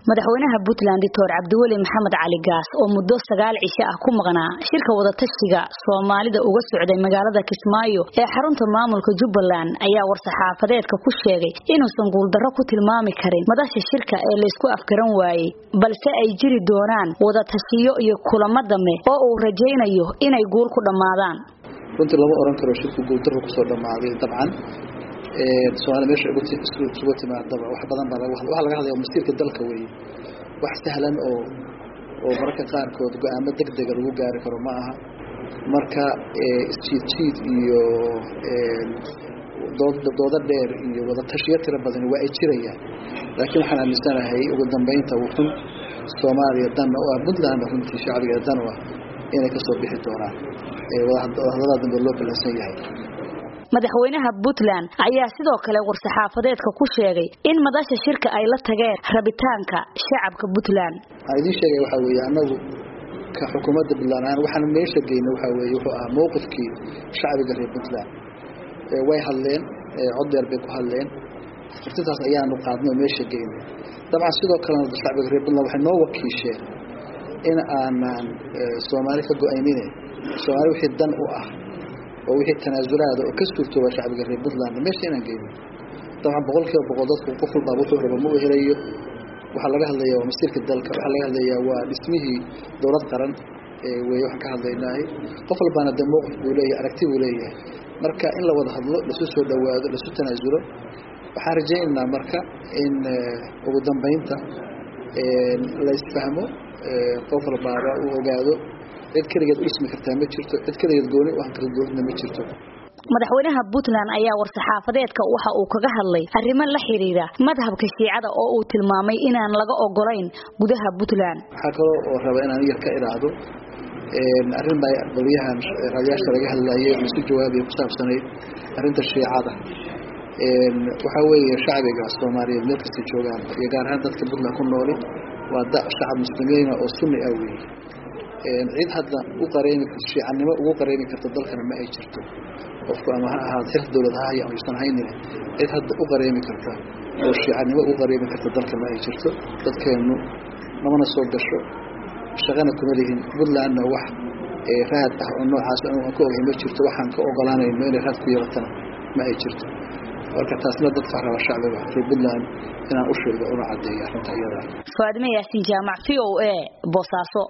madaxweynaha puntland doctor cabdiweli maxamed cali gaas oo muddo sagaal cisho ah ku maqnaa shirka wadatashiga soomaalida uga socday magaalada kismaayo ee xarunta maamulka jubbaland ayaa war-saxaafadeedka ku sheegay inuusan guuldarro ku tilmaami karin madasha shirka ee laysku afgaran waayey balse ay jiri doonaan wadatashiyo iyo kulamo dambe oo uu rajaynayo inay guul ku dhammaadaan runtii lama oran karo shirku guuldarro kusoo dhammaaday dabcan somaali meesha isugu timaadaba wax badan baa waxaa laga hadlaya masiirka dalka weeye wax sahlan oo oo mararka qaarkood go-aamo deg dega lagu gaari karo ma aha marka isjiid jiid iyo doodo dheer iyo wadatashiyo tiro badani waa ay jirayaan laakiin waxaan aaminsanahay ugu dambeynta wuxun soomaaliya danna u ah puntlandna runtii shacbigeeda dan u ah inay kasoo bixi doonaan wadahadalada dambe loo ballansan yahay madaxweynaha puntland ayaa sidoo kale war-saxaafadeedka ku sheegay in madasha shirka ay la tageen rabitaanka shacabka puntland waxaan idiin sheegay waxaa weeye annagu ka xukuumadda puntland ahaan waxaan meesha geynay waxaa weeye wuxuu ahaa mowqifkii shacbiga reer puntland way hadleen cod dheer bay ku hadleen furtintaas ayaanu qaadnay oo meesha geynay dabcan sidoo kalena shacbiga reer puntland waxay noo wakiisheen in aanan soomaali ka go-aynine soomaali wixii dan u ah oo wixii tanaasulaada oo ka suurtooba shacbiga reer puntland meesha inaan geyno dabcan boqol kiiba boqol dadku qof walbaa wuxuu raba ma u helayo waxaa laga hadlayaa waa masiirka dalka waxaa laga hadlayaa waa dhismihii dowlad qaran wey waxaan ka hadlaynahay qof walbaana dee mowqif buu leeyahay aragti buu leeyahay marka in la wada hadlo lasu soo dhawaado lasu tanaasulo waxaan rajaynaynaa marka in ugu dambeynta la isfahmo qof walbaaba uu ogaado cid keligeed u dhismi kartaa ma jirto cid keligeed gooni u ahan karta dowladna ma jirto madaxweynaha puntland ayaa war-saxaafadeedka waxa uu kaga hadlay arrimo la xiriira madhabka shiicada oo uu tilmaamay inaan laga ogolayn gudaha puntland waxaa kaloo oo raba inaan yar ka iraahdo arrin baa qolyahan raadiyaasha laga hadlayay oo isu jawaabaya ku saabsanayd arrinta shiicada waxaa weeye shacbiga soomaaliyeed meel kasta joogaan iyo gaar ahaan dadka puntland ku nooli waa da shacab muslimiina oo sunni ah weeye cid hadda u qareemi karto shiicanimo ugu qareemi karta dalkana ma ay jirto qofku ama ha ahaado xilf dowlad ha haya ama yuusan haynin cid hadda u qareemi karta oo shiicanimo ugu qareemi karta dalka ma ay jirto dadkeennu namana soo gasho shaqana kuma lihin puntlandna wax raad ah oo noocaas aan ka ogahay ma jirto waxaan ka ogolaanayno inay raad ku yeelatana ma ay jirto marka taasna dadka raba shacbiga reer puntland inaan u sheego una cadeeyo arrinta iyada faadime yaasin jaamac v o a boosaaso